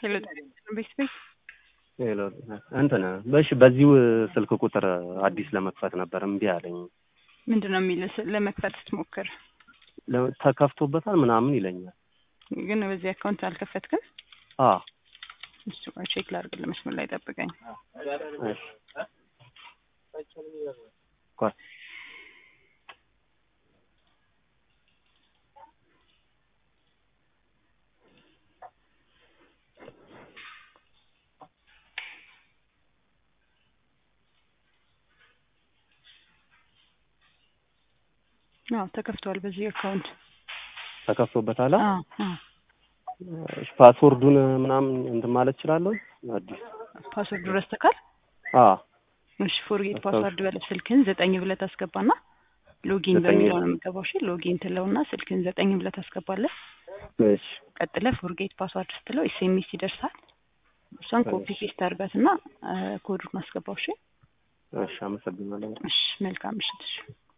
ሄሎ ቤት ቤት ሄሎ እንትን በሽ በዚሁ ስልክ ቁጥር አዲስ ለመክፈት ነበር እምቢ አለኝ። ምንድን ነው የሚል ለመክፈት ስትሞክር ለ- ተከፍቶበታል ምናምን ይለኛል። ግን በዚህ አካውንት አልከፈትክም? አ እሱ ጋር ቼክ ላድርግ። መስመር ላይ ጠብቀኝ። እሺ ቆይ አዎ ተከፍቷል። በዚህ አካውንት ተከፍቶበታል። አ? አዎ አዎ። እሺ ፓስወርዱን ምናምን እንትን ማለት እችላለሁ? አዲስ ፓስወርድ ረስተካል? አ እሺ ፎርጌት አስታውስ- ፓስወርድ በለብ ስልክህን ዘጠኝ ብለህ ታስገባና ሎጊን ዘጠኝ በሚለው ነው የምገባው። እሺ ሎጊን ትለውና ስልክህን ዘጠኝ ብለህ ታስገባለህ። እሺ ቀጥለህ ፎርጌት ፓስወርድ ስትለው ኤስኤምኤስ ይደርሳል። እሷን ኮፒ ፔስት አድርጋትና ኮዱን አስገባው። እሺ እሺ አመሰግናለሁ። እሺ መልካም ምሽት። እሺ